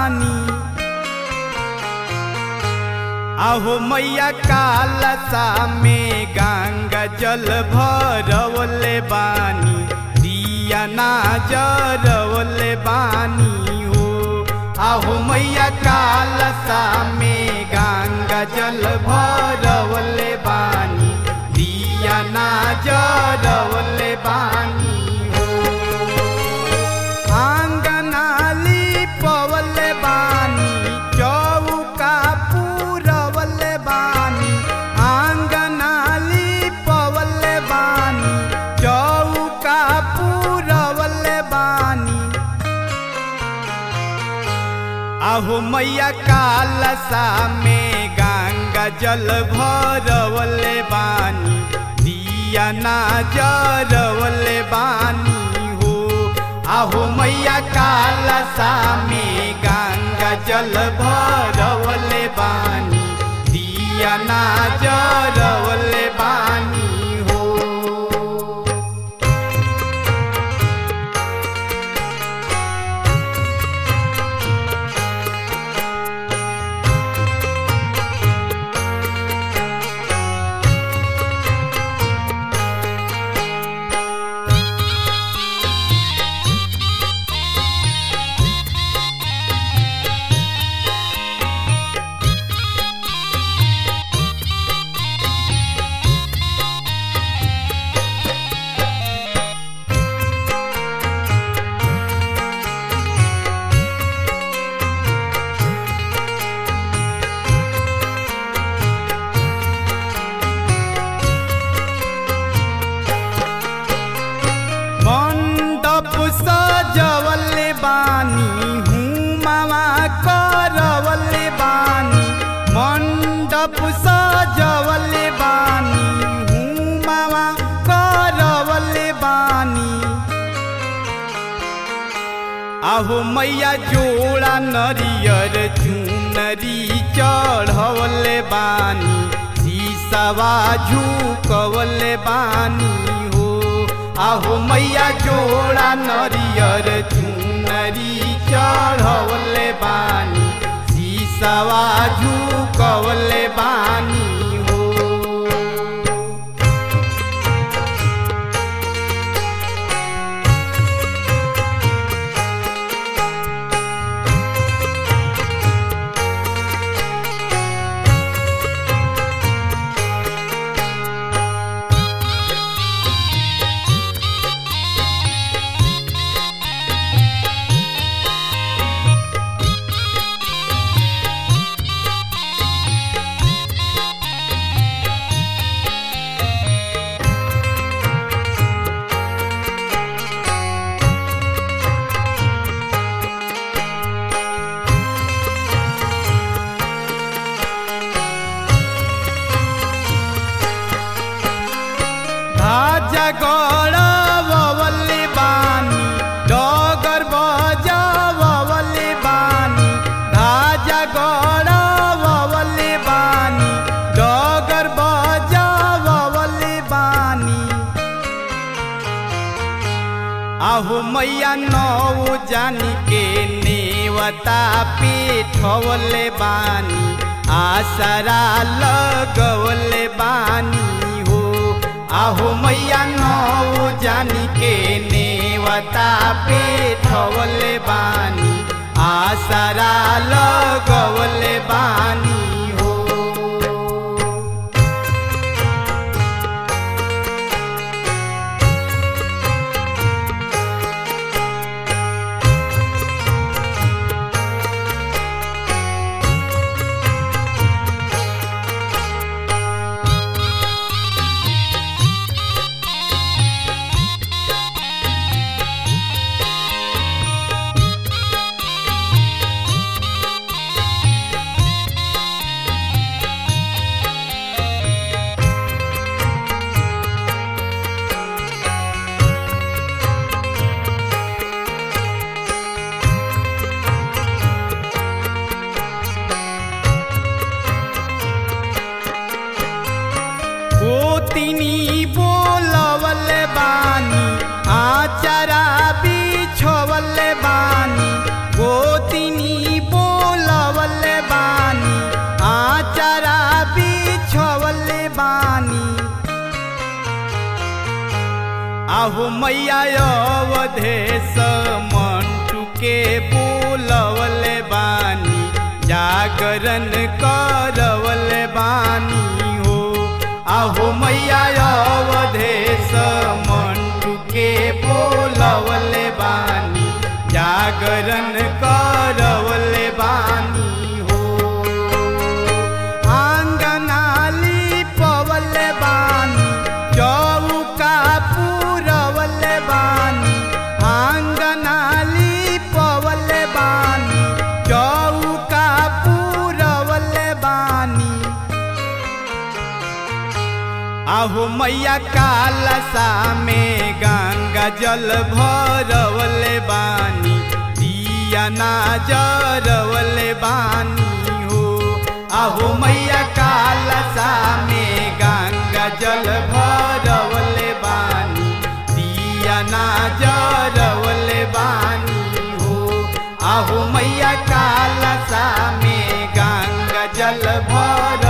बानी आहो मैया कालसा में गंगा जल भरवले बानी दिया ना जरवले बानी हो आहो मैया कालसा में गंगा जल भरवले बानी दिया ना जरवले बानी हो आंगनाली पवले बानी चौका पूरवले बानी आंगनाली पवले बानी चौका पूरवले बानी आहो मैया कालसा में गंगा जल भरवले बानी दिया ना जरवले बानी हो आहो मैया कालसा में गंगा जल भरवले बानी दिया ना जरवले बानी हो मंडप सजवले बानी हुमावा करवले बानी मंडप सजवले बानी हुमावा करवले बानी आहो मैया जोड़ा नरियर चुनरी चढ़वले बानी सीसवा झुकवले बानी हो आहो मैया जोड़ा नरियर चुनरी चढ़वले बानी सीसवा झुकवले बानी हो ধাজা গড়াবলে বানি ডগর বজাবলে বানি ধাজা গড়াবলে বানি ডগর বজাবলে বানি आहो मैया नौ जानी के नेवता पीठवले बानी आसरा लगवले बानी हो आहो मैया नौ जानी के नेवता पीठवले बानी आसरा लगवले बानी हो आहु मैया अवधेश मंटू के बोलवले बानी जागरण करवले बानी हो आहु मैया अवधेश मंटू के बोलवले बानी जागरण करवले बानी हो आंगनाली पवले बानी चौका पूरवले बानी आंगनाली पवले बानी चौका पूरवले बानी आहु मैया कालसा में गंगा जल भरवले बानी दिया ना जरवले बानी हो आहु मैया कालसा में गंगा जल भरवले बानी दिया ना जरवले बानी हो आहु मैया कालसा में गंगा जल भर